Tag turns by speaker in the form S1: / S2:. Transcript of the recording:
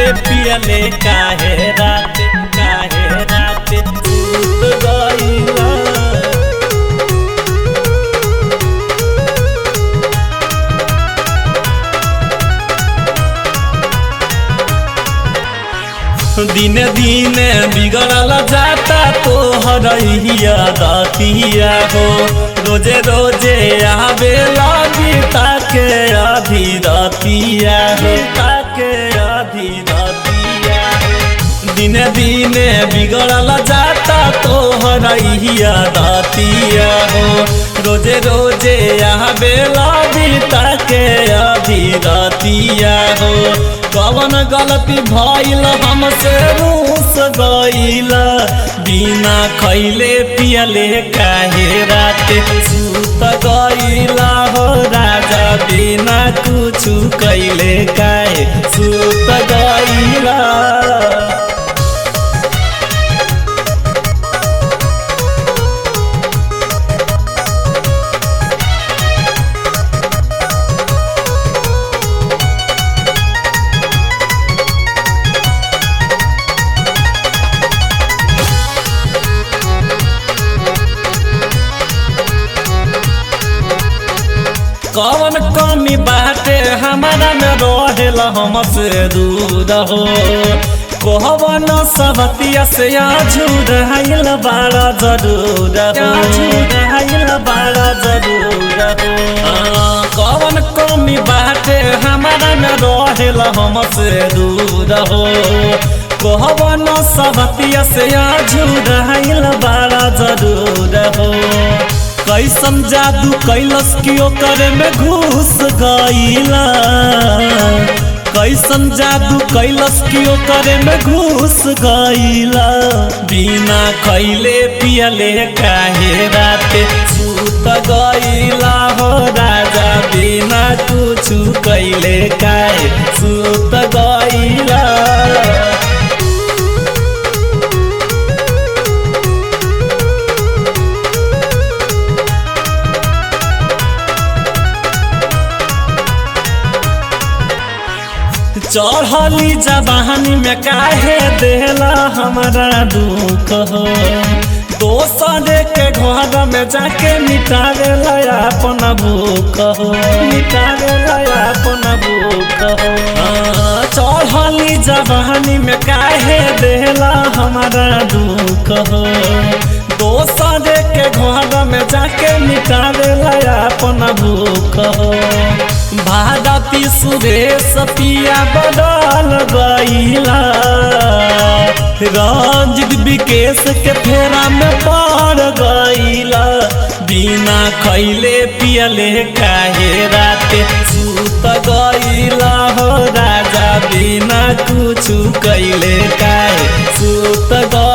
S1: पियले काहे रात काहे रात सूत गईला दिने दिने बिगड़ल जाता तो हरैया दतिया हो रोजे रोजे आवे लगी ताके आधी दतिया हो ताके आधी दतिया हो दिने दिने बिगड़ल जाता तो हरैया दतिया हो रोजे रोजे आवे लगी ताके आधी दतिया हो कवन गलती भइल हमसे रूस गइल बिना खैले पियले काहे रात सुत गइला हो राजा बिना कुछु कैले काहे सुत गइला कौन कमी बाटे हमारा में रहेला हमसे दूर हो कहवन सबतिया से आझूर हाइल बाड़ा जरूर हो आझूर हाइल बाड़ा जरूर हो कौन कमी बाटे हमारा में रहेला हमसे दूर हो कहवन सबतिया से आझूर हाइल बाड़ा जरूर हो कैसन जादू कैलस कियो करे में घुस गईला कैसन जादू कैलस कियो करे में घुस गईला बिना खैले पियले काहे राते सूत गईला हो राजा बिना कुछु कैले काहे सूत गईला चढ़ली जबानी में काहे देला हमारा दुख हो दोसरे के घर में जाके मिटावे लया अपन भूख हो मिटावे लया अपन भूख हो चढ़ली जबानी में काहे देला हमारा दुख हो दोसरे के घर में जाके मिटावे लया अपन भूख हो भारती सुरेश पिया बदल गईला रंजित विकेश के फेरा में पड़ गईला बिना खैले पियले काहे राते सूत गईला हो राजा बिना कुछ कैले काहे सूत गईला